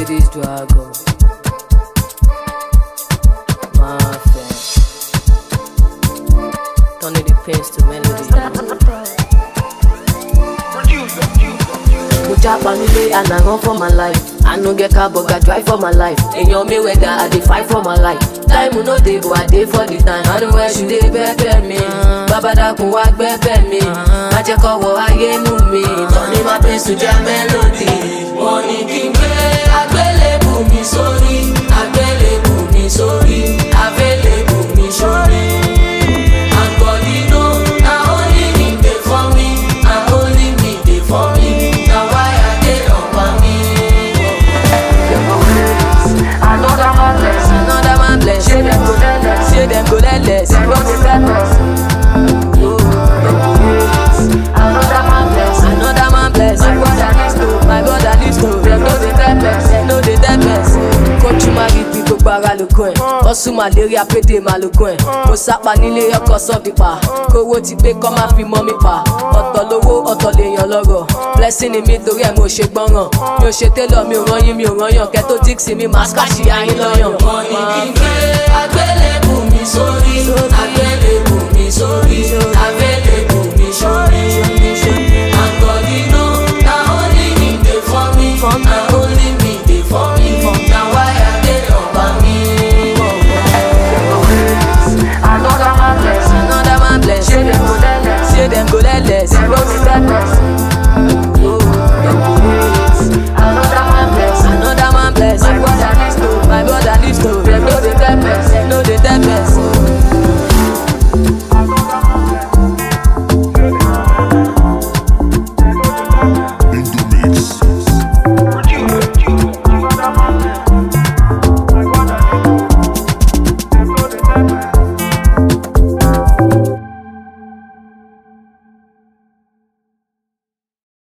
Ladies Dragon. Mafia. Turning the pains to melody. Mo japa nílé and I run for my life. I no get car but I drive for my life. Èèyàn mi wẹ̀dà I dey fight for my life. Time no dey but I dey for the time. I know where she dey bẹ́ẹ̀bẹ́ mi. Babadakun wá gbẹ́bẹ́ mi. Má jẹ́ kọ́wọ́ ayé nù mí. Tọ́ni máa pín sùn jẹ́ mélòdì. Wọ́n ní kí n gbé àgbélébù mi sórí. Àgbélébù mi sórí. Àgbélébù mi sórí. And God you know, na only me dey for me. Na only me dey for me. Na why I dey on me. Another man bless, Another man bless. say them go let less, Say them go let less. them go dey let less. Another man bless, Another man bless. my brother needs to, My brother needs to. them no dey let less. Dem no dey tell person. Kójú máa rí bí gbogbo ara lógún ẹ̀. Ọ̀sùn màléríà pédè máa lógún ẹ̀. Mo sápa nílé ọkọ̀ sọ́ọ̀bì pa. Kówó ti pé kọ́ máa fi mọ́ mi pa. Ọ̀tọ̀ lówó ọ̀tọ̀ lèèyàn lọ́rọ̀. Blessing ni mi torí ẹ̀ mo ṣe gbọ́ràn. Mi ò ṣe télọ̀ mi ò rán yín mi ò rán yàn. Kẹ́ tó díksì mi máa ṣkáṣì ayín lọ́yàn. Wọ́n ní kí n gbé àgbélébù mi sórí. Àgbélébù mi sórí. Àgbélébù mi sórí. And God you know, na only me dey for me. Na only me dey for me. Na why I dey ọba mi. Another man bless, Another man bless. say them go let less, Say them go let less. them no dey let less. Another man bless, Another man bless. my brother needs to, My brother needs to. them no dey let less. Dem no dey tell person.